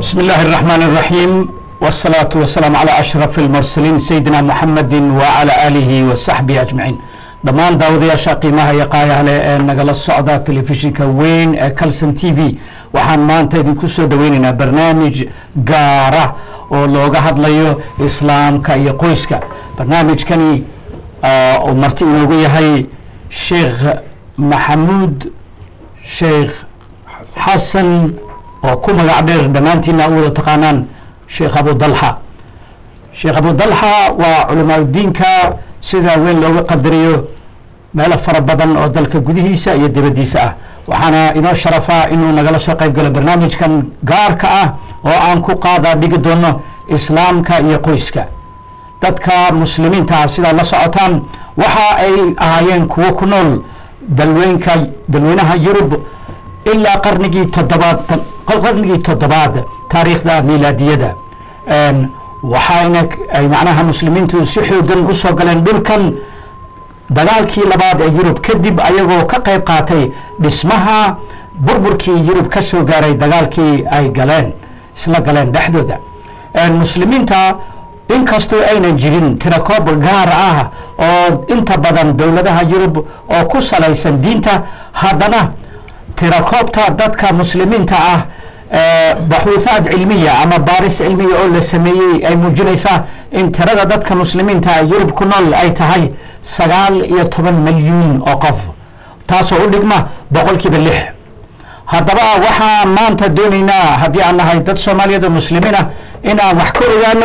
بسم الله الرحمن الرحيم والصلاة والسلام على أشرف المرسلين سيدنا محمد وعلى آله وصحبه أجمعين dhammaan daawadayaasha qiimaha iyo qaayaha leh ee nagala socda telefishinka weyn ee calson t v waxaan maanta idinku soo dhaweyneynaa barnaamij gaara oo looga hadlayo islaamka iyo qoyska barnaamijkani uu marti inoogu yahay sheekh maxamuud sheekh xasan oo ku magac dheer dhammaantiina u wada taqaanaan sheekh abu dalxa sheekh abu dalxa waa culamaauddiinka sida weyn looga qadariyo meelo fara badan oo dalka gudihiisa iyo dibaddiisa ah waxaana inoo sharafaa inuu nagala soo qayb galo barnaamijkan gaarka ah oo aan ku qaadaa dhigi doono islaamka iyo qoyska dadka muslimiinta ah sidaad la socotaan waxa ay ahaayeen kuwo ku nool dalweynka dalweynaha yurub ilaa qarnigii toddobaad qarnigii toddobaad taariikhda milaadiyada waxayna ay macnaha muslimiintu si xoogan usoo galeen dhulkan dagaalkii labaad ee yurub kadib ayagoo ka qayb qaatay dhismaha burburkii yurub ka soo gaaray dagaalkii ay galeen isla galeen dhexdooda muslimiinta inkastoo aynan jirin tirakoob gaar ah oo inta badan dowladaha yurub oo ku salaysan diinta haddana tirakoobta dadka muslimiinta ah baxuuthaad cilmiya ama baaris cilmiya oo la sameeyey ay muujinaysaa in tirada dadka muslimiinta yurub ku nool ay tahay sagaal iyo toban milyuun oo qof taasoo u dhigma boqolkiiba lix haddaba waxaan maanta doonaynaa haddii aan nahay dad soomaaliyeed oo muslimiin ah in aan wax ka ogaano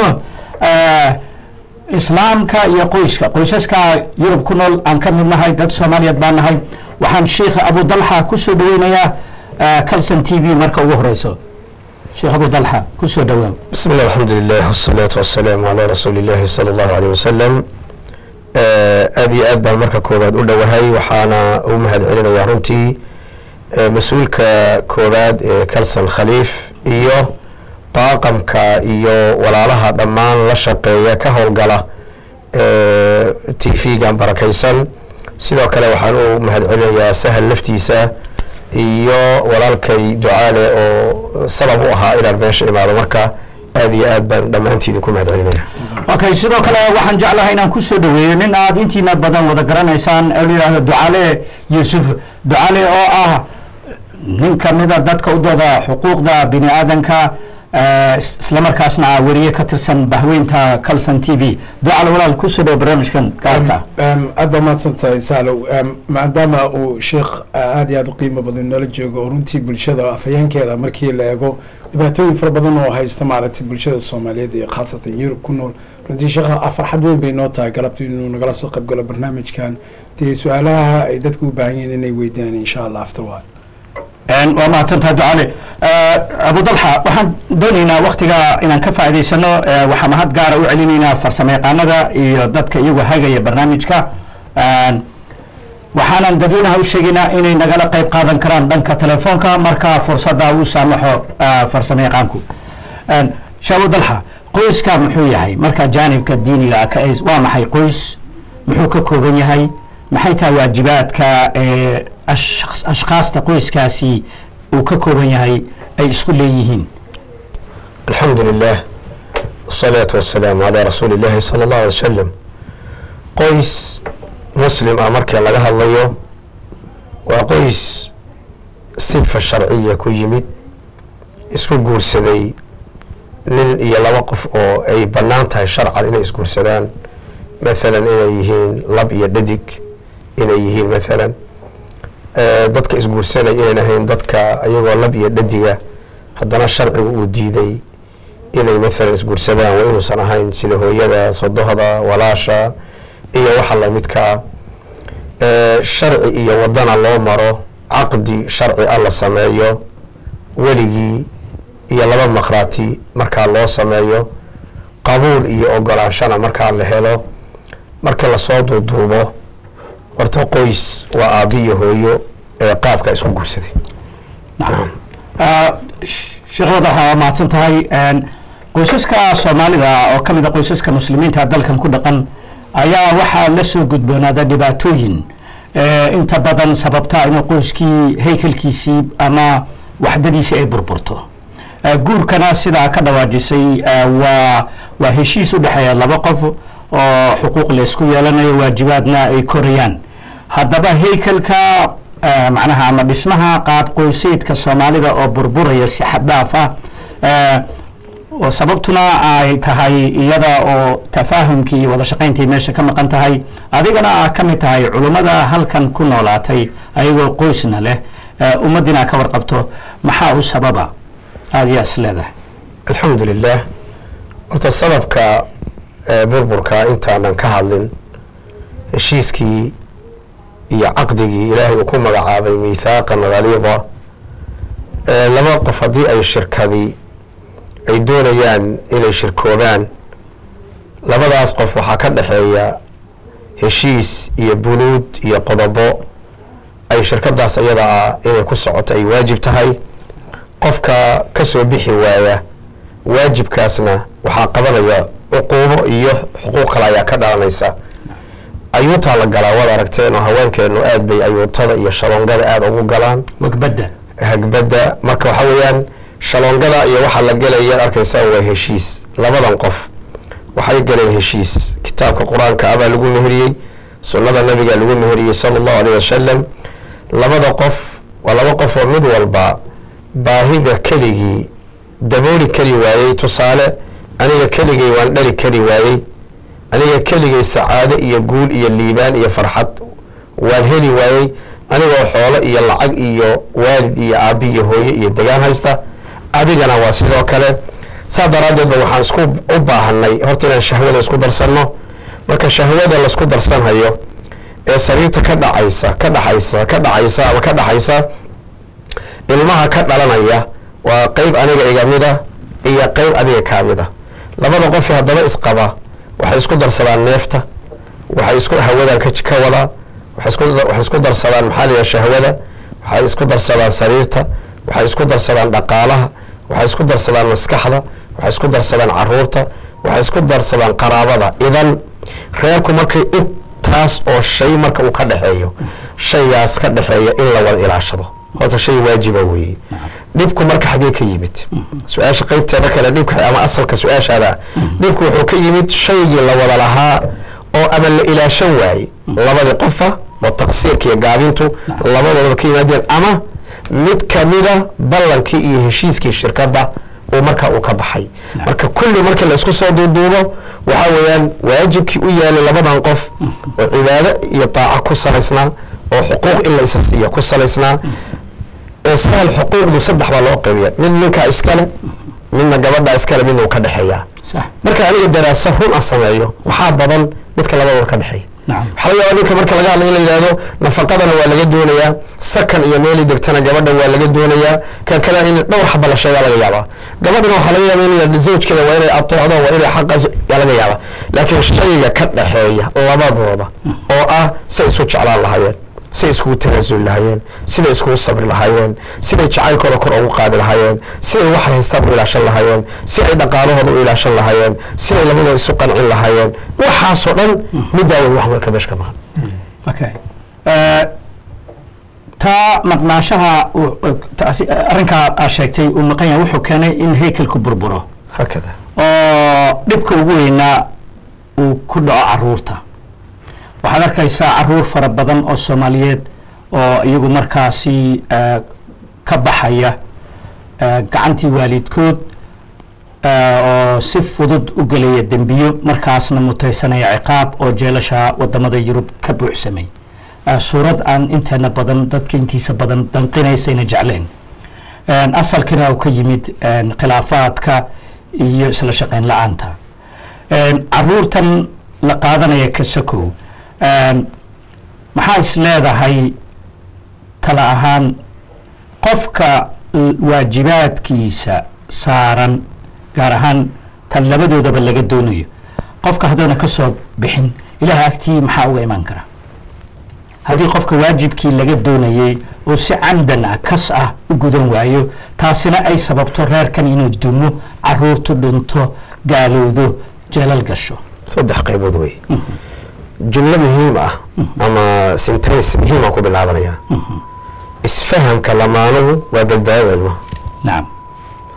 islaamka iyo qoyska qoysaska yurub ku nool aan ka mid nahay dad soomaaliyeed baan nahay waxaan sheikh abu dalxa kusoo dhaweynayaa calson t v marka ugu horeyso sheekh abu dalxa kusoo dhawaa بسم الله الحمد لله والصلاة والسلام على رسول الله صلى الله عليه وسلم aad iyo aad baan marka koowaad u dhowahay waxaana u mahad celinayaa runtii mas-uulka koowaad ee calson khaliif iyo daaqamka iyo walaalaha dhammaan la shaqeeya ka howlgala t v-gan barakaysan sidoo kale waxaan u mahad celinayaa sahal laftiisa iyo walaalkay ducaale oo sabab u ahaa inaan meesha imaado marka aad iyo aad baan dhammaantiidin ku mahad celinaya okay sidoo kale waxaan jeclahay inaan kusoo dhaweeyo nin aad intiina badan wada garanaysaan ee la yidhaahdo ducaale yuusuf ducaale oo ah nin kamida dadka u dooda xuquuqda bini aadanka islamarkaasna ah weriye ka tirsan bahweynta calson t v ducaale walaal kusoo dhawo barnaamijkan gaarka aad baa mahadsantahay saalow maadaama uu sheekh aad iyo aad u qiimo badan nala joogo oo runtii bulshada afhayeenkeeda markii la eego dhibaatooyin fara badan oo haysta maaragtay bulshada soomaaliyeed iyo khaasatan yurub ku nool runtii sheekha farxad weyn bay noo tahay galabta inuu nagala soo qayb galo barnaamijkan dee su-aalaha ay dadku u baahan yihiin inay weydiyaan insha allah afterward waa mahadsantaha ducaale abu dalxa waxaan doonaynaa waktiga inaan ka faa'idaysano waxaa mahad gaara u celinaynaa farsamo yaqaanada iyo dadka iyagu hagaya barnaamijka waxaanan dadweynaha u sheegaynaa inay nagala qayb qaadan karaan dhanka telefoonka marka fursadda uu saamaxo farsamo yaqaanku sheekh abu dalxa qoyska muxuu yahay marka jaanibka diiniga ah ka waa maxay qoys muxuu ka kooban yahay maxay tahay waajibaadka ee ashkhaasta qoyskaasi uu ka kooban yahay ay isku leeyihiin alxamdu lilah wasalaatu wasalaamu calaa rasuuli illahi sala allahu alay wasalam qoys muslim ah markii laga hadlayo waa qoys sifa sharciya ku yimid isku guursaday nin iyo laba qof oo ay bannaan tahay sharcan inay isguursadaan mathalan inay yihiin lab iyo dhadig inay yihiin mathalan dadka isguursanay inayn ahayn dadka ayagoo lab iyo dhadiga haddana sharcigu uu diiday inay mathalan isguursadaan waa inuusan ahayn sida hooyada sodohda walaasha iyo waxa lamidkaa sharci iyo wadana loo maro caqdi sharci a la sameeyo weligii iyo laba maqraati markaa loo sameeyo qabuul iyo ogolaanshana markaa la helo markii lasoo duuduubo horta qoys waa aabi iyo hooyo ee qaabka isku guursaday sheekh wadaxa waa mahadsan tahay qoysaska soomaalida oo ka mid a qoysaska muslimiinta dalkan ku dhaqan ayaa waxaa la soo gudboonaada dhibaatooyin inta badan sababta inuu qoyskii haykalkiisii ama waxdadiisii ay burburto Eh, guurkana sidaa ka dhawaajisay eh, waa waa heshiis u dhexeeya laba qof oo xuquuq laysku yeelanayo waajibaadna ay korayaan haddaba heykelka eh, macnaha ama dhismaha qaab qoyseedka soomaalida oo burburaya si xad dhaaf ah eh, oo sababtuna ay tahay iyada oo tafaahumkii iyo wada shaqayntii meesha ka maqan tahay adigana aa ka mid tahay culummada halkan ku noolaatay ayagoo qoysna leh eh, ummaddiina ka warqabto maxaa u sababa aada yaa is leedahay alxamdu lilah horta sababka ee burburka intaanan ka hadlin heshiiskii iyo caqdigii ilaahay uu ku magacaabay miithaaqan haliida ee laba qof haddii ay shirkadi ay doonayaan inay shirkoobaan labadaas qof waxaa ka dhexeeya heshiis iyo bunuud iyo qodobo ay shirkadaas iyada ah inay ku socoto ay waajib tahay qofka ka soo bixi waaya waajibkaasna waxaa qabanaya cuquubo iyo xuquuq kale ayaa ka dhalanaysa ayuutaa la galaa waad aragteen oo haweenkeenu aad bay ayuutada iyo shaloongada aada ugu galaan wagbadda hagbadda marka waxaa weeyaan shaloongada iyo waxaa la gelaya arkaysaa waa heshiis labadan qof waxay galeen heshiis kitaabka qur-aanka abaa lagu meheriyey sunnada nabiga lagu meheriyey sala allahu alayh wasalam labada qof waa laba qof oo mid walba baahida keligii dabooli kari waayey tusaale aniga keligay waan dhali kari waayey aniga keligay sacaado iyo guul iyo liibaan iyo farxad waan heli waayey anigoo xoolo iyo lacag iyo waalid iyo aabi iyo hooye iyo degaan haysta adigana waa sidoo kale saa daraaddeed ba waxaan isku u baahanay horta inaan shahwada isku darsanno marka shahwada laisku darsanhayo ee sariirta ka dhacaysa ka dhaxaysa ka dhacaysa ama ka dhaxaysa ilmaha ka dhalanaya waa qeyb aniga iga mida iyo qeyb adiga kaa mida labada qofi haddaba isqaba waxay isku darsadaan neefta waxay isku hawadan ka ka wadaa waxay isku waxay isku darsadaan maxaa la yidhaha shahwada waxay isku darsadaan sariirta waxay isku darsadaan dhaqaalaha waxay isku darsadaan maskaxda waxay isku darsadaan caruurta waxay isku darsadaan qaraabada idan reerku markay intaas oo shay marka uu ka dhexeeyo shaygaas ka dhexeeya in la wada ilaashado horta shay waajiba weeye dhibku marka xaggee ka yimid su-aasha qeybteeda kale dhibka ama asalka su-aashaada ah dhibku wuxuu ka yimid shaygii la wada lahaa oo ama la ilaashan waaye labadii qofa oo taqsiirka iyo gaabintu labadoodaba ka yimaadeen ama mid kamida ballankii iyo heshiiskii shirkadda uu marka uu ka baxay marka kulli markii la isku soo duuduubo waxaa weeyaan waajibkii u yaalay labadan qof oo cibaado iyo daaco ku salaysnaa oo xuquuq in la isa siiya ku salaysnaa ee sahal xuquuqdu saddex baa loo qaybiya mid ninkaa iskale midna gabadhaa iskale midna uu ka dhexeeyaa sax marka aniga daraasa run a sameeyo waxaa badan midka labadooda ka dhexeeya nacam waxaa laga yaabaa ninka marka laga hadla in la yidhaahdo nafaqadana waa laga doonayaa sakan iyo meeli degtana gabadha waa laga doonayaa kan kale in dhowr xaba la sheegaa laga yaabaa gabadhana waxaa laga yaaba in la yidhahdo zawjkeeda waa inay ateecdo waa inay xaqaas yaa laga yaabaa laakiin shayga ka dhexeeya labadooda oo ah say isu jeclaan lahaayeen siday iskugu tanaasuli lahaayeen siday iskugu sabri lahaayeen siday jacaylkooda kor ugu qaadi lahaayeen siday waxay haystaan u ilaashan lahaayeen siday dhaqaalahooda u ilaashan lahaayeen siday labadooda isu qancin lahaayeen waxaasoo dhan middaa wey wax marka meesha ka maqan okay Eh, taa maqnaanshaha uu- uu- taasi- arrinkaa aa sheegtay uu maqan yahay wuxuu keenay in heykelku burburo hakada oo dhibka ugu weynaa uu ku dhaco caruurta waxaad arkaysaa caruur fara badan oo soomaaliyeed oo iyagu markaasi eh, ka baxaya eh, gacantii waalidkood eh, oo si fudud u gelaya dembiyo markaasna mutaysanaya ciqaab oo jeelasha wadamada yurub ka buuxsamay Eh, suurad aan inteena badan dadka intiisa badan danqinaysayna jecleen En, asalkina uu ka yimid en, khilaafaadka iyo isla shaqayn la-aanta En, caruurtan la qaadanaya kasakow En, maxaa is leedahay tala ahaan qofka l- waajibaadkiisa saaran gaar ahaan tan labadoodaba laga doonayo qofka haddaana ka soo bixin ilaah agtii maxaa uga imaan kara haddii qofka waajibkii laga doonayey oo si camdan ah kas ah u gudan waayo taasina ay sababto reerkan inuu dumo caruurtu dhinto gaalowdo jeelal gasho saddex qaybood wey jumlo muhiim ah ama sentence muhiima ku bilaabanaya isfahamka lamaanuhu waa badbaadada ilmaha nacam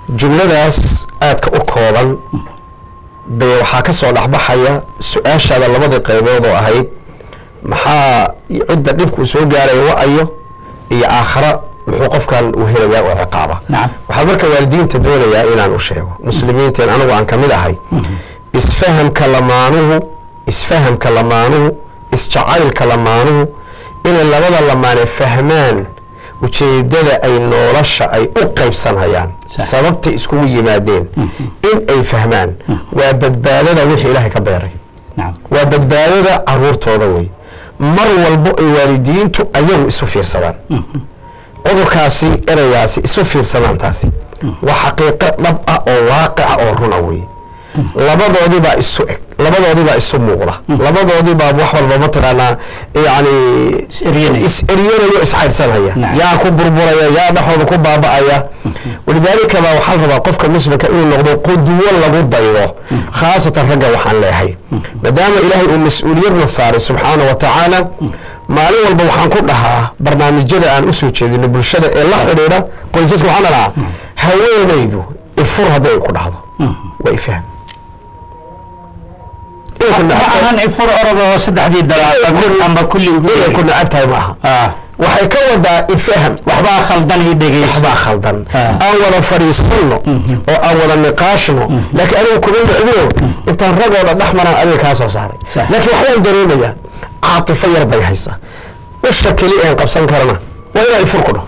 jumladaas aadka u kooban bay waxaa ka soo dhexbaxaya su-aashaada labadii qaybood oo ahayd maxaa cidda dhibku soo gaaraya wa-ayo iyo aakhara muxuu qofkan uu helayaa oo ciqaaba Nacam. waxaa marka waalidiinta doonayaa inaan u sheego muslimiinteen anigu aan ka mid ahay isfahamka lamaanuhu isfahamka lamaanuhu isjacaylka lamaanuhu inay labada lamaane fahmaan ujeedada ay nolosha ay u qaybsanayaan Sax. sababtay iskugu yimaadeen in ay fahmaan waa badbaadada wixii ilaahay ka beeray nacam waa badbaadada caruurtooda wey mar walbo ay waalidiintu ayagu isu fiirsadaan cudurkaasi ereygaasi isu fiirsadaan taasi waa xaqiiqo dhab ah oo waaqica oo runa wey labadoodibaa isu eg labadoodibaa isu muuqda labadoodibaa wax walba mataqaanaa yani Is eryanaya. is eryanayo is caydhsanaya Nacam. yaa ku burburaya yaa dhexooda ku baaba'aya walidaalika baa waxaa la rabaa qofka muslimka inuu noqdo qudwo lagu daydo khaasatan ragga waxaan leehay maadaama ilaahay uu mas-uuliyadna saaray subxaana wa tacaala maalin walba waxaan ku dhahaa barnaamijyada aan usoo jeedino bulshada ee la xidhiidha qoysaska waxaan dhahaa haweenaydu ifur haddii ay ku dhahdo waa ifaham inay ku ma nacab ahan ifur orod oo saddexdii dalaaqadood amba kulli ugu inay ku yeeri. nacab tahay maaha Ah, waxay ka wadaa ifaham waxbaa khaldan ii dhegeyso waxbaa khaldan Ah. aan wada fadhiisanno oo aan wada niqaashno laakiin anigu kuma nicbiyo intaan ragooda dhex maraan adiga kaa soo saaray Sax. laakiin waxbaan dareemayaa caatifo yar bay haysaa usha keli aan qabsan karana waa inaa ifur ku dhaho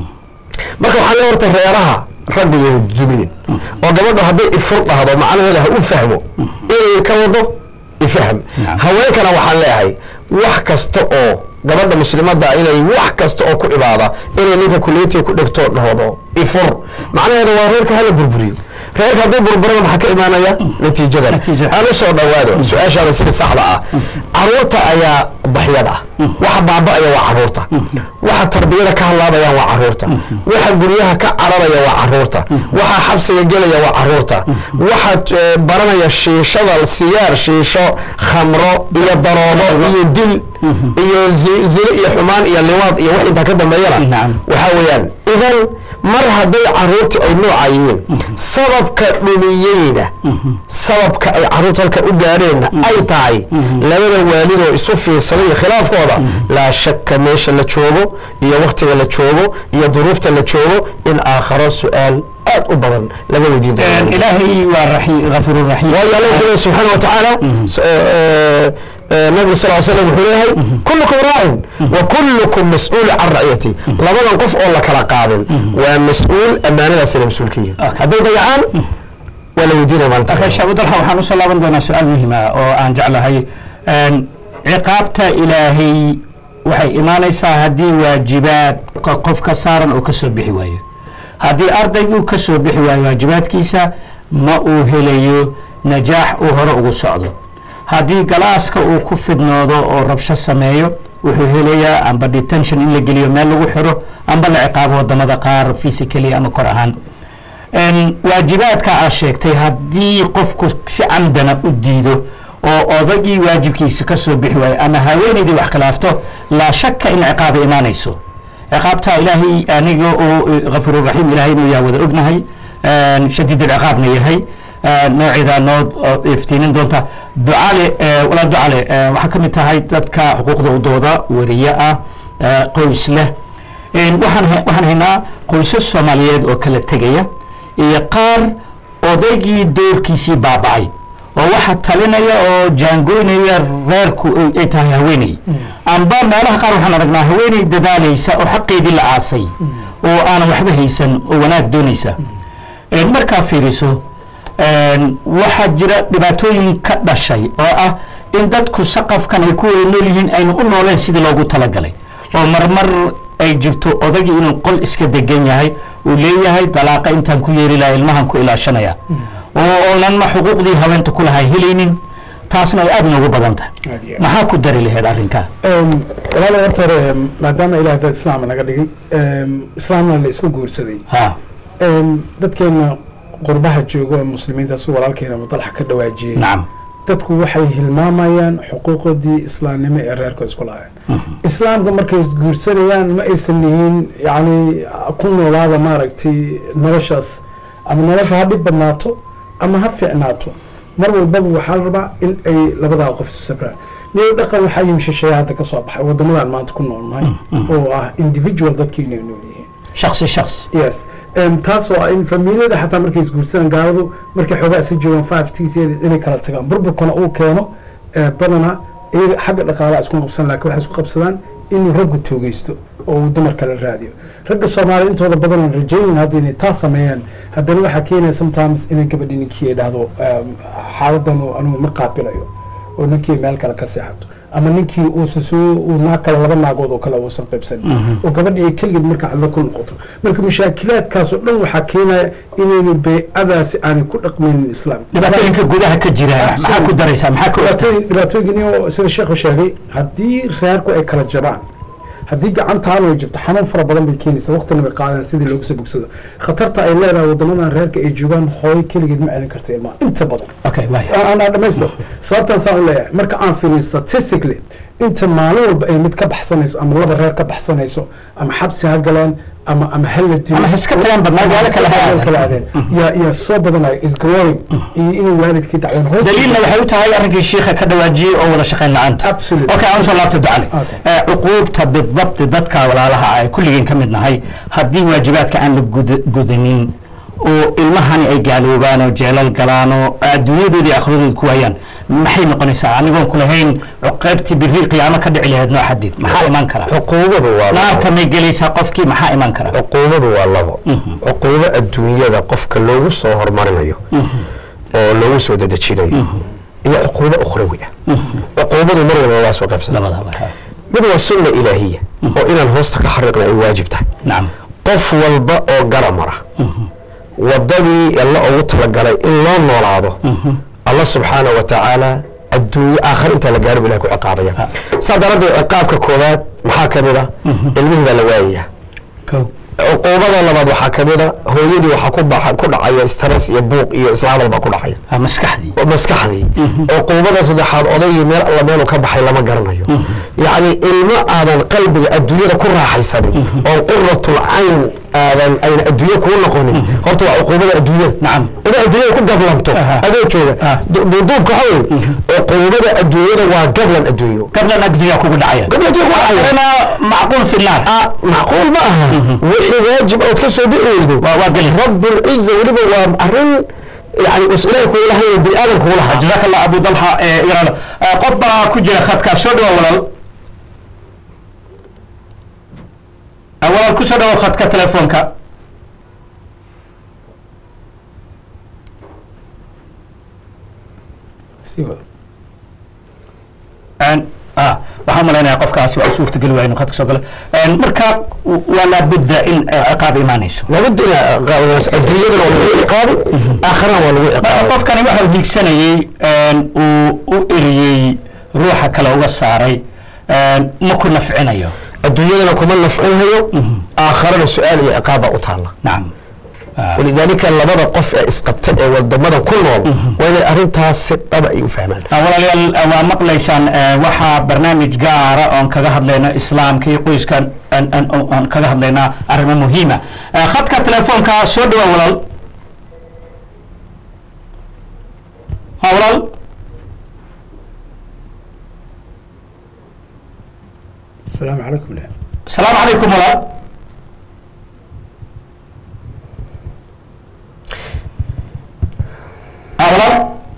marka waxaa le horta reeraha raggu yayna duminin oo gabadha hadday ifur dhahdo macnaheeda ha u fahmo inay ka wado ifaham Nacam. haweenkana waxaan leeyahay wax kasta oo gabadha muslimadda inay wax kasta oo ku ibaada inay ninka kuliyatiga ku dhegto dhahdo ifur macnaheeda waa reerka hala burburiyo reerka hadduu burburana maxaa ka imaanaya natiijadan Natiija. aan u soo dhawaado su-aashaada sida saxda ah caruurta ayaa daxyada ah waxa baaba'aya waa caruurta waxa tarbiyada ka hadlaabayaan waa caruurta waxa guryaha ka cararaya waa caruurta waxa xabsiga gelaya waa caruurta waxa eh, baranaya shiishada sigaar shiisho khamro iyo daroobo iyo dil iyo zi- zine iyo xumaan iyo liwaad iyo wax intaa ka dambeeyana Nacam. waxaa weeyaan idan mar hadday caruurta ay nooca yihiin sababka dhumiyeyna sababka ay caruurta halka u gaadheenna ay tahay labada waalidoo isu fiirsaday iyo khilaafkooda laa shakka meesha la joogo iyo waktiga la joogo iyo duruufta la joogo in aakharo su-aal aad u badan laga weydiin doono ilaahay waa raxi- ghafuuru raxiim waayo alla wuxuu leeyahay subxaana wa tacaala s- eh, eh, nabigu sal ly slam wuxuu leeyahay kullukum raacin wa kullukum mas-uulu can ra'yati labadan qof oo la kala qaadin waa mas-uul ammaanadaasina mas-uul ka yihin Okay. hadday dayacaan waa la weydiinaya maalinta marka sheekh udalxa waxaan usoo laaban doonaa su-aal muhiim ah oo aan jeclahay Een, ciqaabta ilaahay waxay imaanaysaa haddii waajibaad ka- qofka saaran oo ka soo bixi waayo haddii ardaygu ka soo bixi waayo waajibaadkiisa ma uu helayo najaax uu hore ugu socdo haddii galaaska uu ku fidnoodo oo rabsho sameeyo wuxuu helayaa amba detention in la geliyo meel lagu xiro amba la ciqaabo wadamada qaar physically ama kor ahaan Een, waajibaadka aad sheegtay haddii qofku si camdana u diido oo odagii waajibkiisa ka soo bixi waayo ama haweenaydii wax khilaafto laa shaka in ciqaaba imaanayso ciqaabtaa ilaahay aniga oo ghafuururaxiim ilaahay inuu yaa wada ognahay Een, shadiid alciqaabna yahay Een, nooceedaa noo oo iftiinin doonta ducale ee, walaa ducale ee, waxaa ka mid tahay dadka xuquuqda udooda wariye ah ee, qoys leh Een, waxaan ha- waxaan haynaa qoysas soomaaliyeed oo kala tegaya iyo qaar odaygii doorkiisii baaba'ay oo waxa talinaya oo jaangoynaya reerku ay- ay tahay haweeney amba meelaha qaar waxaan aragnaa haweeney dadaalaysa oo xaqeedii la aasay oo aanan waxba haysan oo wanaag doonaysa Een, markaa fiiriso een, waxaa jira dhibaatooyin ka dhashay oo ah in dadku saqafkan ay ku wada nool yihiin aynu u nooleen sidii loogu talagalay oo marmar ay jirto odagii inuu qol iska degan yahay uu leeyahay dalaaqa intaan ku yeeri lahaa ilmahan ku ilaashanaya oo oonan ma xuquuqdii haweenta ku lahay helaynin taasna ay aada noogu badan tahay Aad iyo aad. maxaa ku dari laheyd arrinkaa Em, walaal horta hore em, maadaama ilaah dad islaama naga dhigay em, islaamna la isku guursaday ha Em, dadkeena qurbaha joogo ee muslimiinta si walaalkeena mudalaxa ka dhawaajiyey nacam dadku waxay hilmaamayaan xuquuqdii islaamnimo ee reerka isku lahayn islaamka markay isguursanayaan ma aysan lihiin yani ku noolaada maaragtay noloshaas ama nolosha ha dhib badnaato ama ha fiicnaato mar walbaba waxaa la rabaa in ay labadaa qof isu sabraan niyo dhaqan waxaa yimi shisheeye hadda ka soo baxay wadamadan maanta ku nool nahay oo ah individual dadkii inay nool yihiin shaksi shaksi yes taas oo ah in familiyada xataa markay isguursadaan gaaladu markay xoogaa isla joogaan five six years inay kala tagaan burburkana uu keeno eh, badanaa iyaga xagga dhaqaalaha isku qabsan laakiin waxay isku qabsadaan inuu raggu toogeysto oo uu dumarka la raadiyo ragga soomaaliya intooda badan aan rajaynin hadda inay taas sameeyaan haddana waxaa keenaya sometimes inay gabadhi ninkii ay dhahdo um, xaaladan uu anigu ma qaabilayo oo ninkii meel kale ka seexato ama ninkii uusan soo uu naag kale laba naagood oo kale uusan qaybsanin oo gabadhi ay keligeed marka cadlo ku noqoto marka mashaakilaadkaas oo dhan waxaa keenaya inaynu beycadaasi aanay ku dhaqmaynin islaam dhibaatooyinka gudaha ka jira maxaa ku daraysaa maxaa ku dhibaatooyin dhibaatooyinkani oo sida sheekhu sheegay haddii reerku ay kala jabaan haddii gacantaadu ay jabto xanuun fara badan bay keenaysaa waqtina bay qaadaan sidii looga soo bogsado khatarta ay leedahay wadamadan reerka ay joogaan hooyo keligeed ma celin karta ilmaha inta badan okay waaya aan aan dhamaysto sababtaan saan u leeyahay marka aan fiiriyo statistically inta maalin walba ay mid ka baxsanayso ama laba reer ka baxsanayso ama xabsi ha galeen ama ama hala dilo Ama iska tagaan ba, magaalo kale ha aadeen. kala aadeen yaa yaa soo badanaya is growing iyo inuu waalidkii dacween hooyadii- daliilna waxay u tahay arrinkii shiikha ka dhawaajiyey oo wada shaqayn la-aanta Absolutely. okay aan usoo laabto ducale Okay. Eh, cuquubta bidabti dadka walaalaha ay kulligeen ka mid nahay haddii waajibaadka aan la gud- gudanin oo ilmahani ay gaaloobaan oo jeelal galaan oo adduunyadooda iyo akhradooda ku waayaan maxay noqonaysaa anigoon ku lahayn qaybtii biri qiyaamo ka dhici lahayd noo xadid maxaa imaan kara cuquubadu waa labo. naarta may gelaysaa qofkii maxaa imaan kara cuquubadu waa labo cuquubo adduunyada qofka loogu soo hormarinayo oo loogu soo dedejinayo iyo cuquubo ukhrawi ah cuquubadu mar walba waa soo qaybsada labadaba ha. mid waa sunna ilaahiya oo inaan hoosta ka xariiqna ay waajib tahay nacam qof walba oo gara mara wadadii alla ugu talagalay in loo noolaado allah subxaana wa tacaala adduunye aakhir intaa la gaaro ilahi ku ciqaabaya saa daraaddeed ciqaabka koowaad maxaa ka mid a ilmihii baa la waayaya kow cuquubada labaad waxaa ka mid a hooyadii waxaa ku baxa ku dhacaya stress iyo buuq iyo islaadal baa ku dhacaya Ah, maskaxdii oo maskaxdii cuquubada saddexaad odaygii meel alla meelu ka baxay lama garanayo yacni ilmo aadan qalbiga adduunyada ku raaxaysanin oo quratul cayn aadan ayna adduunye kuu noqonin horta waa cuquubada adduunyada Nacam. inaad adduunyada ku gablanto Aha. adoo jooga Ah. Du- duuduubka waxa weye cuquubada adduunyada waa gablan adduunyo gablan agdunya kugu dhacaya gablan adduunyo waa caya أنا معقول في النار Ah, macquul ma aha wixii waajib ood ka soo bixi weydo waa gelis. rabbulciza weliba waa arrin yani us ilaahay kugu lahayn bini aadam kugu lahaa جزاك الله أبو طلحة إيه، إيران آه، قف بقى كجرا خدك سودو ولا أولا كسودو خدك تليفونك Sii wada. أن آه waxaan malaynayaa qofkaasi waa suurta geli waaya inuu khadka soo galo Een, marka waa laabudda in eh, ciqaab imaanayso labada dhinac adduunyadana waa lagu ciqaabi aakhirana waa lagu marka ciqaabi qofkani waxa uu hiigsanayey een, uu u eriyey ruuxa kale uga saaray een, ma ku nafcinayo adduunyadana kuma nafcinhayo aakhirana su-aal iyo ciqaab baa u taala nacam Ah, walidaalika labada qof ee isqabta ee wadamadan ku nool waa inay arrintaas si dhaba ay u fahmaan ah, walaalayaal ah, waa maqlaysaan eh, waxaa barnaamij gaara oon kaga hadlayno islaamka iyo qoyska aan- aan aan kaga hadlaynaa arrimo muhiima Eh, khadka telefoonka soo dhawa walaal ha walaal asalaamu calaykum leh asalaamu calaykum walaal ha walaal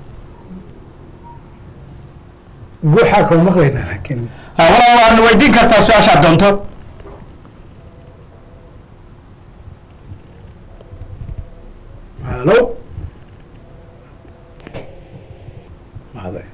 guuxaa kama maqlaynaa laakiin Ah, walaal waad weydiin kartaa su-aashaad doonto halo mahade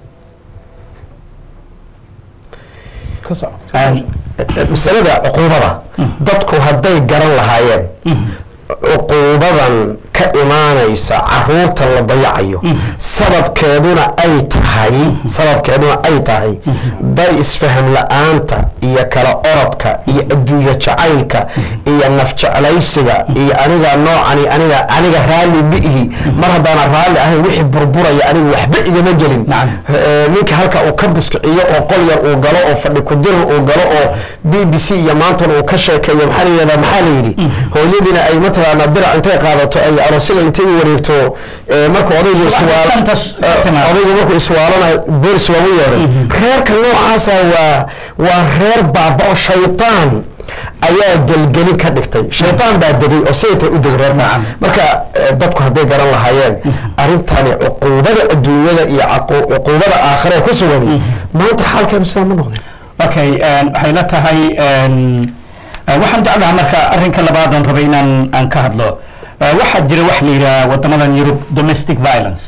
ka soco Een, masalada cuquubada dadku hadday garan lahaayeen cuquubadan ka imaanaysa caruurta la dayacayo sababkeeduna ay tahay sababkeeduna ay tahay day isfaham la-aanta iyo kala orodka iyo adduunye jacaylka iyo naf jeclaysiga iyo aniga noocani aniga aniga raalli miihi mar haddaana raalli ahayn wixii burburaya aniga waxba igama gelin Nacam. Eh, ninka halka uu ka buskiciyo oo qol yar uu galo oo fadhi kudirir uu galo oo b b c iyo maantan uu ka sheekeeyo maxaa la yidhahdaa maxaa la yidhi hooyadiina ay mataqaanaa dirac intay qaadato ay dhacdo sida intay u wareegto eh, markuu odaygu iswaal shanta s- eh, timaad. odaygu markuu iswaalana boolis loogu yeeray reerka noocaasa waa waa reer baaba-o shaytaan ayaa gelgelin ka dhigtay shaytaan baa degay oo sayta u degay reer Nacam. marka eh, dadku hadday garan lahaayeen arrintani cuquubada adduunyada iyo caqu- cuquubada aakhiree ku sugani maanta xaalkeenu sidaa ma noqdeen okay een, waxay la tahay een, eh, waxaan jeclaha marka arrinka labaadan rabay inaan aan ka hadlo Eh, waxaa jira wax la yidhaha wadamadan yurub domestic violence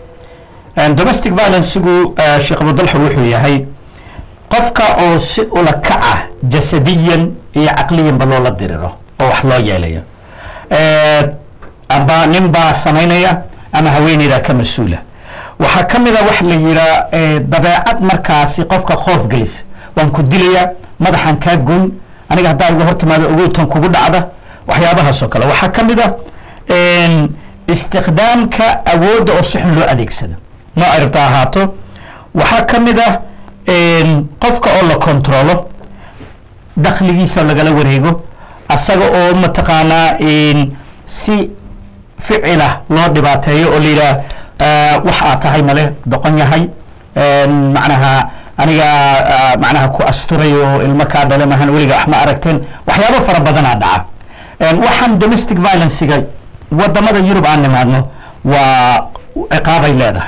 Een, domestic violence-gu eh, sheekh abudalxur wuxuu yahay qofka oo si ula kaca jasadiyan iyo caqliyanba loola diriro oo wax loo yeelayo Eh, amba nin baa samaynaya ama haweeneydaa ka mas-uula waxaa ka mid a wax la yihaa eh, dabeecad markaasi qofka khoof gelis waan ku dilayaa madaxan kaa goyn aniga haddaa iga hor timaado ogowtan kugu dhacda waxyaabahaas oo kale waxaa ka mid a een, istikhdaamka awoodda oo si xun loo adeegsado noo ciribta ahaato waxaa ka mid ah een, qofka oo la kontrolo dakhligiisa lagala wareego asaga oo mataqaanaa een, si ficila loo dhibaateeyo oo la yidhaah eh, wax aad tahay male doqon yahay een, macnaha aniga ah, macnaha ku asturay oo ilmo kaa dhale mahan weliga wax ma aragteen waxyaabo fara badanaa dhaca Een, waxaan domestic violencega wadamada yurub aan nimaadno waa ciqaabay leedahay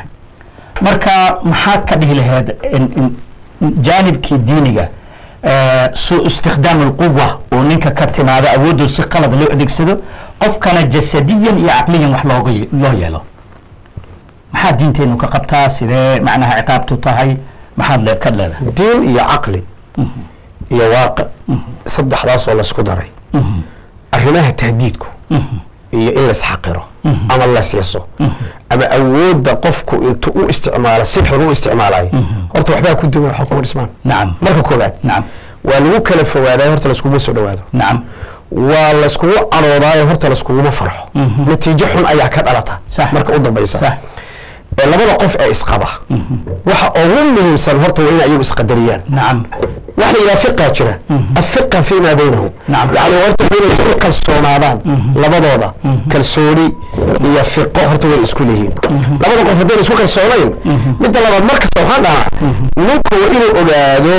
marka maxaad ka dhihi lahayd in- in- jaanibkii diiniga eh, su istikhdaam alquwa oo ninka ka timaado awooddu si qalad loo adeegsado qofkana jasadiyan iyo caqliyan wax looga ye- loo yeelo maxaa diinteenu ka qabtaa sidee macnaha ciqaabtu tahay maxaad le ka leedahay diin iyo caqli iyo waaqic saddexdaasoo laysku daray arrimaha tahdiidku iyo in laisxaqiro ama lasyaso ama awoodda qofku intuu u isticmaalo si xun u isticmaalayo horta waxbaa ku duwan waxa kuma dhismaan nacam marka koobaad nacam waa lagu kala fogaadaa horta laskuguma soo dhawaado nacam waa layskugu caroodaayo horta layskuguma farxo natiijo xun ayaa ka dhalata Sax. marka u dambaysa sax ee labada qof ee isqaba waxa ugu muhiimsan horta waa in ayagu isqadariyaan nacam waxa la yidhaha fiqa jira afiqa fima baynahum Nacam. yani horta waa inay isku kalsoonaadaan labadooda kalsooni iyo fiqo horta way isku leeyihiin labada qof haddayna isku kalsoonayn midda labaad markasta waxaan dhahaa ninku waa inuu ogaado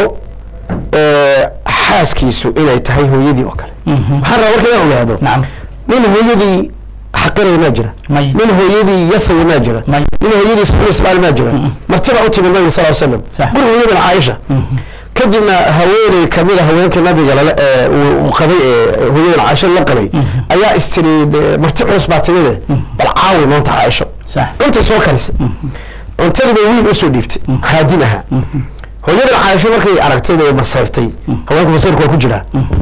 ee, xaaskiisu inay tahay hooyadii oo kale waxaan rabaa marka inaan ogaado nacam nin hooyadii xaqiraya maa jira May. nin hooyadii yasaya maa jira May. nin hooyadii sabir ismaal maa jira martibaa u timid nabiga sal slam Sax. guriga hooyadan caaisha kadibna haweeney kamid a haweenkii nabiga lala ee uu uu qabay ee hooyadan caaisha la qabay ayaa istiri dee marti culus baa timide bal caawi maanta caaisho sax cuntay soo karisay cuntadii bay wiil usoo dhiibtay khaadim ahaa hooyadan caaisho markay aragtay bay masayrtay haweenku masayrku waa ku jiraa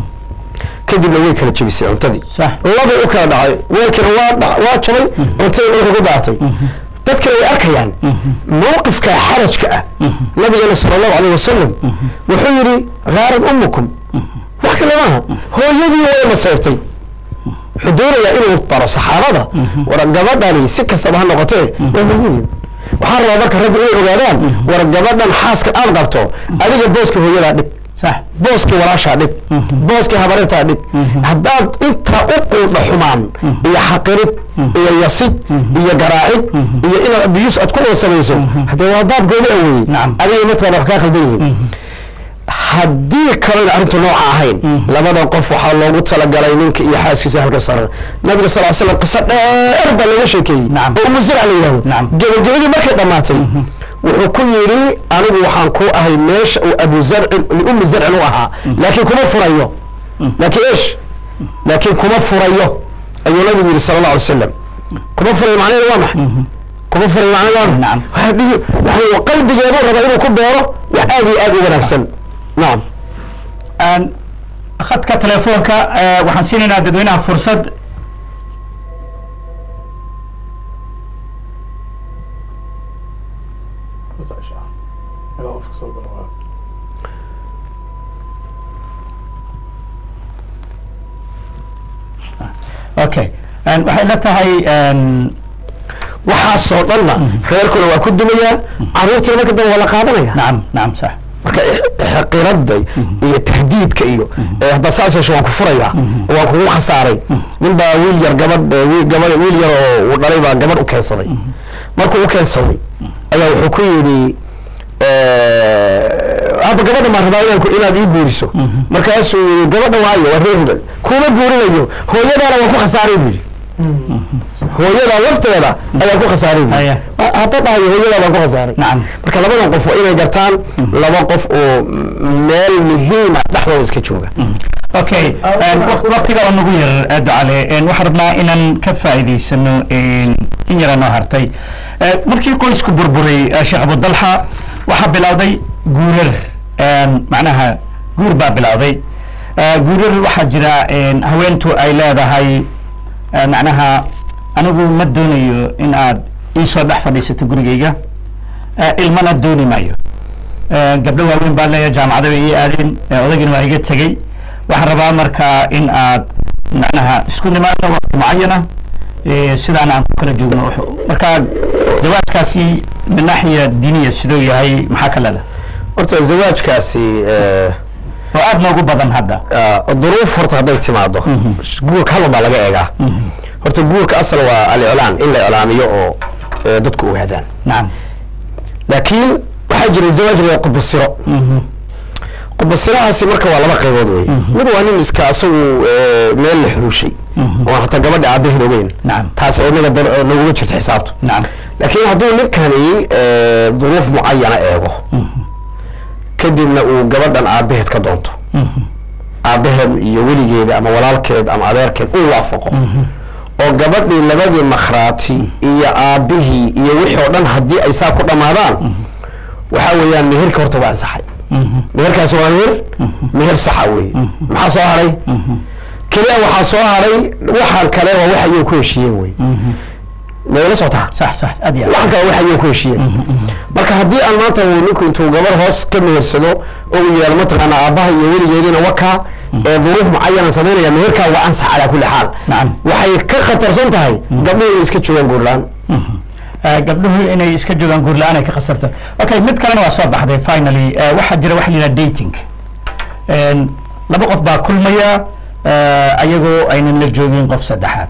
kadibna way kala jebisay cuntadii sax labay u kala dhacay weelkina waa dha- waa jabay cuntadii dhulka ku daatay dadkina way arkayaan mowqifka xarajka ah nabigana sala allahu alayh wasalam wuxuu yidhi ghaarad ummukum wax kale maaha hooyadii way masayrtay wuxuu doonayaa inuu baro saxaabada war gabadhani si kastaba ha noqotee waa hooyadii waxaan rabaa marka raggu inay ogaadaan war gabadhan xaaska aad qabto adiga booska hooyadaa dhig sax booskii walaashaa dhig booskii habarintaa dhig haddaad intaa u quudha xumaan iyo xaqirid iyo yasid iyo garaacid iyo inaad abiyus aad ku wada samayso haddee waa baab gooni a weeye Nacam. adiga midkaan wax kaa khaldan yihiin haddii kalena arrintu nooca ahayn labada qof waxaa loogu talagalay ninka iyo xaaskiisa halka sare nabiga sal slam qiso dheer baa looga sheekeeyey Nacam. oo umu zirca la yidhahdo Nacam. gebagabadii markay dhammaatay wuxuu ku yidhi anigu waxaan ku ahay meesha uu abu zarcin liummi zarcin u ahaa laakiin kuma furayo laakiin eesh laakiin kuma furayo ayuu nabigu yidhi sala allah alay wasalam kuma furayo macnaheedu waa maxay kuma furayo macnaheedu waa Nacam. maxay waxaa dhihi waxaa qalbigeedu raba inuu ku beero wax aad iyo aad u wanaagsan nacam Aan khadka telefoonka eh, waxaan siinaynaa dadweynaha fursad okay Aan waxay la tahay een, waxaasoo dhanna reerkuna waa ku dumayaa caruurtiina marka dambe waa la qaadanaya nacam nacam sax marka xaqirada iyo tahdiidka iyo eh, haddaa saas yeesho waan ku furayaa waan kugu khasaaray nin baa wiil yar gabadh eh, wiil gabadh wiil yar oo uu dhalay baa gabadh u keensaday markuu u keensaday ayaa wuxuu ku yidhi eh, hadda gabadha maan rabaa inaan ku- inaad ii guuriso markaasuu yidhi gabadha waayo waa reer hebel kuma guurinayo hooyadaana waan ku khasaaray buu yidhi hooyada lafteeda ayaa ku khasaaray buu Haya. yidhi. hadda dhahayo hooyada baan ku khasaaray Nacam. marka labadan qof waa inay gartaan laba qof oo meel muhiima dhexdooda iska jooga okay waktiga oo nagu yar eh, ducale eh, waxaan rabnaa inaan ka faa'iidaysano in yara noo hartay Eh, markii qoysku burburay eh, sheekh abudalxa waxaa bilowday guurar eh, macnaha guur baa bilowday Eh, guurar waxaa jira eh, haweentu ay leedahay eh, macnaha anigu ma doonayo in aad ii soo dhex fadhiisato gurigayga Eh, ilmana dooni maayo Eh, gabdho waaweyn baa leeyahay jaamacada bay ii aadeen eh, odaygina waa iga tegey waxaan rabaa markaa in aad macnaha isku nimaadno waqti mucayana eh, sidaana aan ku kala joogno Wuxuu- marka zawaajkaasi min naaxiya diiniya siduu yahay maxaa ka leedahay horta zawaajkaasi eh, oo aad noogu badan hadda ah, duruuf horta hadday timaado guurka halun baa laga eegaa horta guurka asal waa aliclaan in la iclaamiyo oo eh, dadku ogaadaan nacam laakiin waxaa jira zawaaj la qudbasiro qudbasirahaasi marka waa laba qaybood wey mid waa nin iska asagu eh, meel la xuruushay oon hataa gabadha aabaheed ogeyn Nacam. taas inaga dar- eh, naguma jirto xisaabtu nacam laakiin hadduu ninkani eh, duruuf mucayana eego kadibna uu gabadhan aabaheed ka doonto aabaheed iyo weligeeda ama walaalkeed ama adeerkeed uu waafaqo oo gabadhii labadii makhraati iyo aabihii iyo wixii oo dhan haddii ay saa ku dhammaadaan waxaa weeyaan meherka horta waa ansaxay meherkaasi waa meher meher saxa weeye maxaa soo haray keliya waxaa soo haray waxaan kale waa wax ayay ku heshiiyeen wey mayla socotaa sax sax aad iyo aad waxaan kale wax ayay ku heshiiyeen marka haddii aan maanta uu ninku intuu gabar hoos ka mehersado oo uu yidhahdo mataqaana aabbaha iyo weligeediina wakaa ee duruuf mucayanan samaynaya meherkaa waa ansax calaa kulli xaal Nacam. waxay ka khatarsan tahay gabdhuhu inay iska joogaan guurlaan Eh, gabdhuhu inay iska joogaan guur la-aan ay ka khasarta okay mid kalena waa soo baxday finally eh, waxaa jira waxa la yidhaha dating En, laba qof baa kulmaya eh, ayagoo aynan la joogin qof saddexaad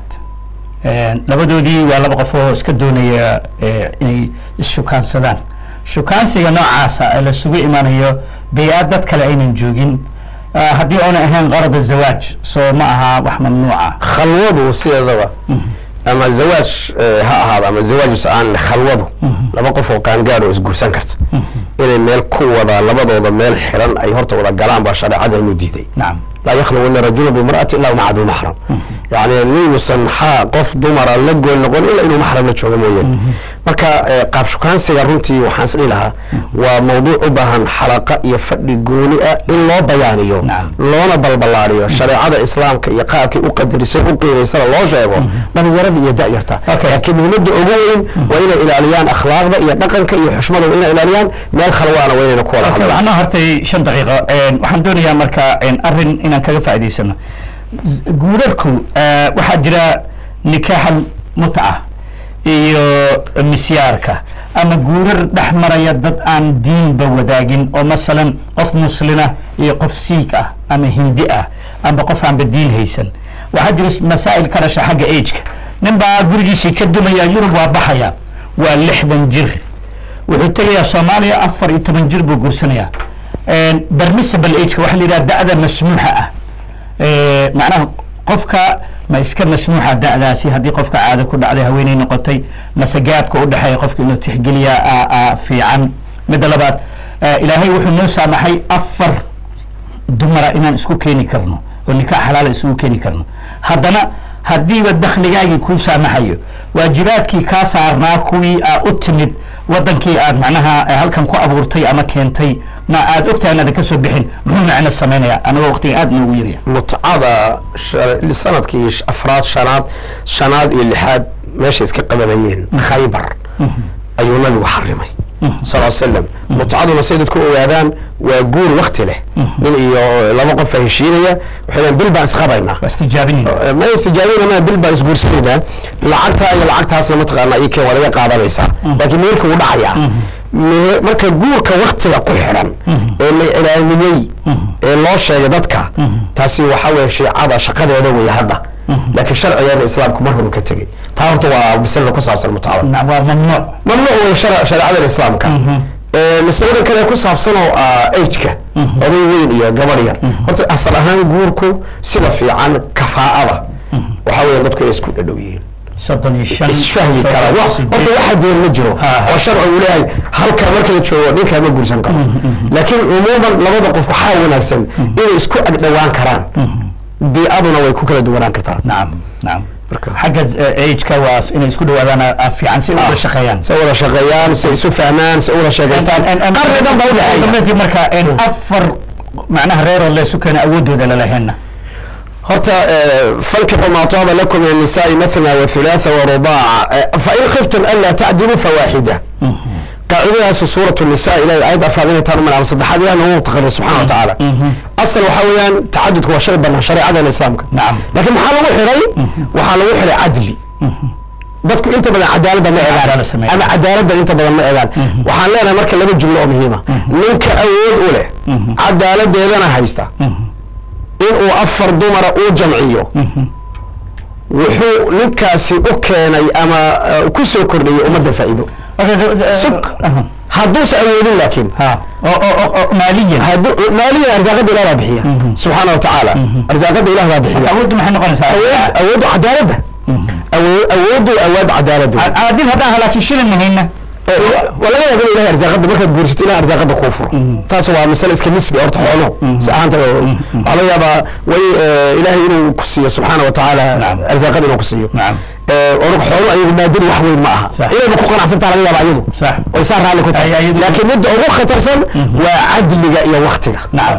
En, labadoodii waa laba qof oo iska doonaya eh, inay isshukaansadaan shukaansiga noocaasa ee lasugu imanayo bay-aad dad kale aynan joogin eh, haddii oona ahayn qarada zawaaj soo ma aha wax mamnuuca khalwadu sideedaba ama zawaaj eh, ha ahaado ama zawaaj aan khalwadu laba qof oo qaangaad oo isguursan karta inay meel ku wada labadooda meel xiran ay horta wada galaan baa shareecadaynu diiday nacam laa yakhluwana rajulu bimra'ati illa maca dii maxram yani ninuusan xaa qof dumara la gool noqon ilaa inuu maxram la jooga mooyeen marka eh, qaab shukaansiga runtii waxaan isdhihi lahaa waa mawduuc u baahan xalaqa iyo fadhi gooni ah in loo bayaaniyo Nacam. loona balballaariyo shareecada islaamka iyo qaabkii u qadarisay u qiimaysana loo sheego dhalinyarada iyo da'yarta Okay. laakiin muhiimada ugu weyn waa inay ilaaliyaan akhlaaqda iyo dhaqanka iyo xushmada waa inay ilaaliyaan meel khalwaana waa inayna ku wada hadlaan waxaan noo hartay shan daqiiqo En, waxaan doonayaa marka en, arrin inaan kaga faa'iidaysano Z- guurarku eh, waxaa jira nikaaxa mutca iyo misyaarka ama guurar dhex maraya dad aan diinba wadaagin oo masalan qof muslina iyo qof siik ah ama hindi ah ama qof aanba diin haysan waxaa jira s- masaa'il ka dhasha xagga ageka nin baa gurigiisii ka dumaya yurub waa baxaya waa lixdan jir wuxuu tegayaa soomaaliya afar iyo toban jir buu guursanayaa permissible ageka waxaa la yidhaha da'da masmuuxa ah Eh, macnaha qofka ma iska masmuuxa da'daasi haddii qofka caado ku dhacday haweeney noqotay mase gaabka u dhexeeya qofka inuu tixgeliyaa aa- aa fiican midda labaad eh, ilaahay wuxuu noo saamaxay afar dumara inaan isku keeni karno oo nikaax xalaala isugu keeni karno haddana haddiiba dakhligaagii kuu saamaxayo waajibaadkii kaa saarnaa kuwii aa u timid wadankii aad macnaha eh, halkan ku abuurtay ama keentay ma aad ogtahay inaadan ka soo bixin muxuu macno samaynayaa anagoo waqtiga aad noogu yarya mutcada sha- sanadkii sh- afraad shanaad shanaad iyo lixaad meesha iska qabanayeen khaybar ayuu nabigu xarimay sal l slam mutcaduna say dadku ogaadaan waa guur wakti leh nin iyo laba qof a heshiinaya waxay leeyihin bil baan isqabaynaa waa istijaabinaya ma istijaabinama bil baan isguursanaynaa lacagtaa iyo lacagtaasna mataqaanaa iyo kee waa laga qaadanaysaa laakiin meherka wuu dhacayaa Me- marka guurka waktiga ku xiran ee la ilaamiyey ee loo sheegay dadka taasi waxaa weeye shiicada shaqadeeda weeye hadda laakiin sharcigeena islaamku mar horu ka tegey taa horta waa masalada ku saabsan mutcada Naam, waa mamnuuc mamnuuc wey shar- shareecada islaamka Ee, masalada kale ku saabsan oo ah ageka oday weyn iyo gabar yar horta asal ahaan guurku sida fiican kafaa'ada waxaa weeye dadku inay isku dhadhow yihiin soddon iyo shan isfahmi kara wa horta waxa diin ma jiro Ha, ha. oo sharci uu leeyahay halka marka la joogo ninkaa ma guursan karo laakiin cumuuman labada qof waxaa wanaagsan inay isku agdhowaan karaan bii'aduna way ku kala duwanaan kartaa nacam nacam Marka- xagga eh, age-ka waa s- inay isku dhawaadaan ah, fiican si ay uga shaqeeyaan si ay wada shaqeeyaan si ay isu fahmaan si ay wada sheekaystaan qarni dhan baa udhexeeya udhaxeeya marka en afar macnaha reeroo leesu keena awoodooda lalaheenna horta fankixu maa taaba lakum min الnisaءi maثna وثuلاثa ورubاca fain khiftum anlaa tacdiluu fawaaxida qaacidadaas suuraة الnisa ilahay ayad afraad inay taan malaama saddexaad ilahi noogu taqrir subxana wa tacaala asal waxaa weeyaan tacadudku waa shay banaan shareecadana islaamka Nacam. laakiin maxaa lagu xiray waxaa lagu xiray cadli dadku inta badan cadaaladda ma Cadaalad egaan sameeya. ama cadaaladda inta badan ma egaan waxaan leenahay marka laba jumlo oo muhiima ninka awood u leh cadaaladeedana haysta inuu afar dumara uu jamciyo wuxuu ninkaasi u keenay ama uh, ku soo kordhiyey ummadda faa'iido Suk. hadduusa awoodin laakiin ha oo oo oo- oo maaliyan hadduu maaliya arsaaqada ilah baa bixiya subxaana wa tacaala arsaaqada ilah baa bixiya awooddu maxay noqonaysaa awood awooddu cadaaladda Awo- awooddu awood cadaaladdu caadil haddaan ha laakiin shilin mahayna waa laga yaaba in ilahay arsaaqada markaad guursato ilahay arsaaqada kuu furo taas waa masale iska nisbi horta xooluhu si ahaanta waxaa laga yaabaa way eh, ilaahay inuu ku siiyo subxaana wa tacaala Nacam. arsaaqada inuu ku siiyo nacam Eh, orog xoolo ayagu maadadu wax weyn ma aha Sax. inayba ku qanacsantaa laga yaaba ayadu sax oy saa raalli ku Ay- tahay ayadu- laakiin midda ugu khatarsan waa cadliga iyo waktiga nacam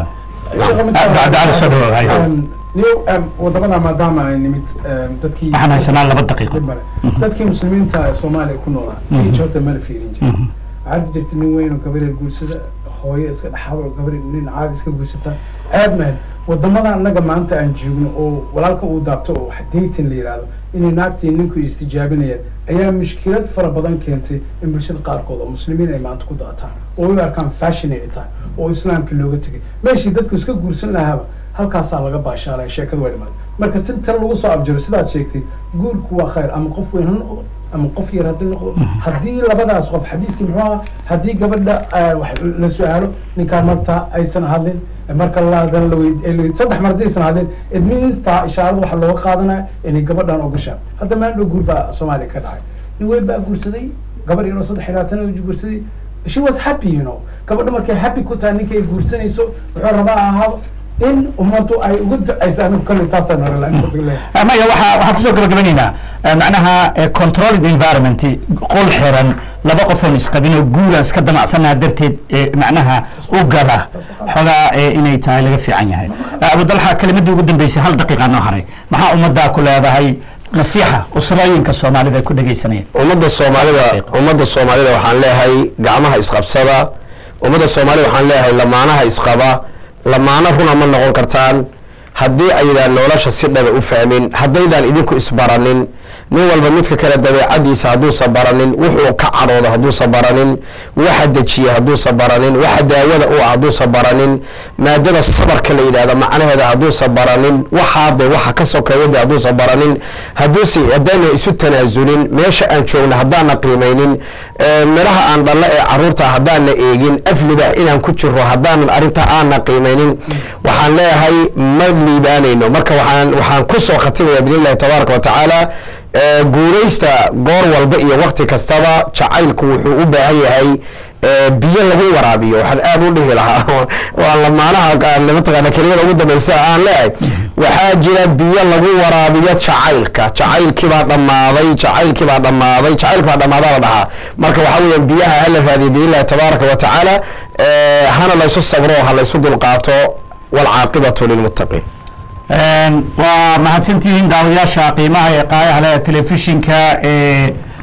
Abdicali soo dhawow, hayo. niyo wadamada maadaama ay nimid em, dadkii waxaan haysanaa laba daqiiqo Dib male. dadkii muslimiinta ee soomaaliya ku noolaa age horta mala fiirin jirin waxaa jirta nin weyn oo gabareer guursada hooyo iska dhaxaado oo gabareer nin caadi iska guursata aad man wadamada annaga maanta aan joogno oo walaalka uu daabto oo wax dating la yihahdo inay naagtii ninku istijaabinayaan ayaa mushkilad fara badan keentay in bulshada qaarkood oo muslimiin ay maanta ku daataan oo u arkaan fashion ay tahay oo islaamka looga tegay meeshii dadku iska guursan lahaaba halkaasaa laga baashaalaya sheekadu way dhimaatay marka si tan lagu soo afjaro sidaad sheegtay guurku waa khayr ama qof weyn ha noqdo ama qof yar haddii noqdo haddii labadaas qof xadiiskii muxuu ahaa haddii gabadha ah, wax la su-aalo ninkaan marta aysan hadlin marka la hadana la weyd- la weyd- saddex mar haddii aysan hadlin it means taa ishaarada waxaa looga qaadanaya inay gabadhan ogashaa hadda meel dhow guur baa soomaaliya ka dhacay nin weyn baa guursaday gabar yaroo saddex iyo labaatan oo guursaday she was happy you know gabadha markay happy ku tahay ninka ay guursanayso wuxuu rabaa ha ahaado in ummaddu ay ugu ducayso anigu kolley taasaan hore la intaas ugu leeyahay maya waxaa waxaan kusoo gabagabanaynaa eh, macnaha eh, controlled environment qol xiran laba qofoon isqabin oo guuraan iska damacsanaha darteed eh, macnaha u gala xogaa eh, inay tahay laga fiican yahay Eh, abudalxa kelimadii ugu dambeysay hal daqiiqa noo haray maxaa ummaddaa ku leedahay nasiixa usrooyinka soomaalida ay ku dhegaysanayeen ummadda soomaalida ummadda soomaalida waxaan leeyahay gacmaha isqabsada ummadda soomaalida waxaan leeyahay lamaanaha isqaba lamaano runa ma noqon kartaan haddii aydaan nolosha si dhaba u fahmin haddaydaan idinku isbaranin nin walba midka kale dabeecadiisa hadduusa baranin wuxuu ka cadhoodo hadduusa baranin waxa dejiya hadduusa baranin waxa daawada u ah hadduusa baranin maadada sabarka la yidhahdo macnaheeda hadduusa baranin waxaa de waxa ka sokeeya de hadduusa baranin hadduuse haddaana isu tanaasulin meesha aan joogno haddaana qiimaynin ee, midhaha aan dhallo ee caruurta haddaana eegin afliba inaan ku jiro haddaanan arrintaa aana qiimaynin waxaan leeyahay ma liibaanayno marka waxaan waxaan kusoo khatimaya bidn illahi tabaaraka wa tacaala ee, guulaysta goor walba iyo wakti kastaba jacaylku wuxuu u baahan yahay ee, biyo lagu waraabiyo waxaan aad u dhihi lahaa waa lamaanaha aan mataqaana kelimada ugu dambaysa aan leeyahay waxaa jira biyo lagu waraabiyo jacaylka jacaylkii baa dhammaaday jacaylkii baa dhammaaday jacaylkii baa dhammaadaa la dhahaa marka waxaa weeyaan biyaha hala raadiyo biidn illahi tabaaraka wa tacaala ee, hana laysu sabro ha laysu dulqaato waalcaaqibatu lilmuttaqiin waa mahadsantihiin daawadayaasha qiimaha ee qaayaha leh telefishinka ee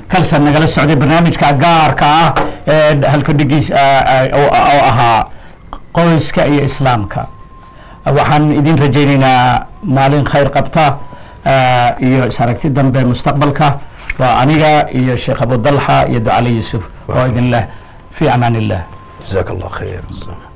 kalsan nagala socday barnaamijka gaarka ah ee halka dhigiis oo ahaa qoyska iyo islaamka waxaan idin rajaynaynaa maalin khayr qabta iyo is aragti dambe mustaqbalka waa aniga iyo sheekh abudalxa iyo ducali yuusuf oo idin leh fi amaan illah jazaak allah khayr